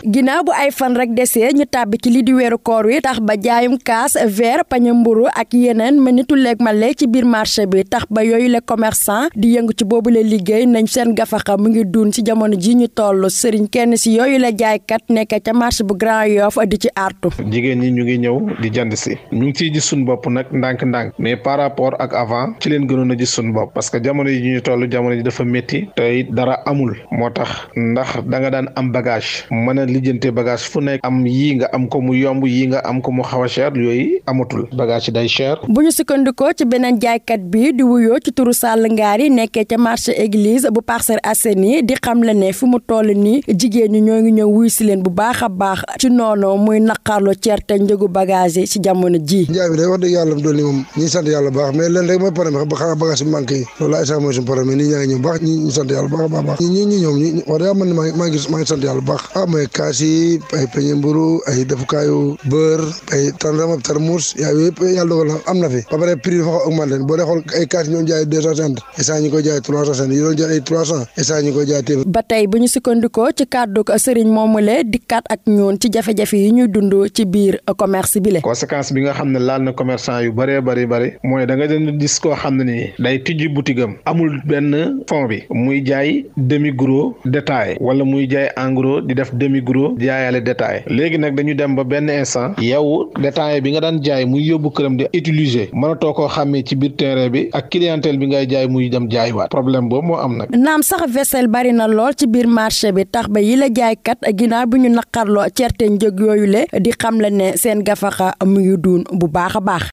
ginnaaw bu ay fan rek desee ñu tàbbi ci li di weeru koor wi tax ba jaayum kaas verre pañe mburu ak yeneen mel ni tulleeg male ci biir marché bi tax ba yooyu le commerçant di yëngu ci boobu la liggéey nañ seen gafaxa mu ngi dun ci jamono ji ñu toll sëriñ kenn si yooyu la jaaykat nekk ca marché bu Grand Yoff di ci artu jigéen ñi ñu ngi ñëw di jënd si ñu ngi ciy gis suñu bopp nag ndànk-ndànk mais par rapport ak avant ci leen gënoon a gis suñu bopp parce que jamono yi ñu toll jamono ji dafa métti te dara amul moo tax ndax da nga daan am bagage mën a lijjante bagage fu nekk am yii nga am ko mu yomb yii nga am ko mu xaw a cher yooyu amatul bagage yi day cher. bu ñu sukkandikoo ci beneen jaaykat bi di wuyoo ci turu Sall Ngaari nekkee ca marché église bu Parcelles Assainies di xam la ne fu mu toll nii jigéen ñi ñoo ngi ñëw wuy si leen bu baax a baax ci noonu muy naqarlu certe njëgu bagage yi ci jamono ji njaay bi day wax dëgg yàlla doon ni moom ñi sant yàlla baax mais leen rek mooy problème ba xanaa bagage bi manqué yi loolu ay sax mooy suñu problème nii ñaa ngi ñëw baax ñi ñu sant yàlla baax baax baax ñi ñi ñoom ñi wax dëgg man maa ngi maa ngi maa ngi sant yàlla baax ah mooy kaas yi ay peñe mburu ay defukaayu beurre ay tàndarma tarmuus yaa yooyu yëpp yàlla dogal na am na fi ba pare prix dafa xaw augmenté boo dee xool ay kaas yi ñoon jaay deux cent cinquante instant ñu koy jaay trois cent cinquante yi doon jaay ay trois cent instant ñu koy jaay téeméer ba tey bu ñu sukkandikoo ci kàddu sëriñ moomule dikkaat ak ñoon ci jafe-jafe yi ñuy dund ci biir commerce bi le conséquence bi nga xam ne laal na commerçant yu bëree bëri bëri mooy da nga den gis koo xam ne nii day tijji boutique am amul benn fond bi muy jaay demi gros détail wala muy jaay en gros di def demi gros jaayaale détail léegi nag dañu dem ba benn instant yow détail bi nga daan jaay muy yóbbu këram di utiliser mënatoo koo xàmmee ci biir terrain bi ak clientèle bi ngay jaay muy dem jaaywaat problème boobu moo am nag. naam sax vaisselle bari na lool ci biir marché bi tax ba yi la jaaykat ginnaaw bi ñu naqarloo certe njëg yooyu le di xam la ne seen gafaxa mu ngi duun bu baax a baax.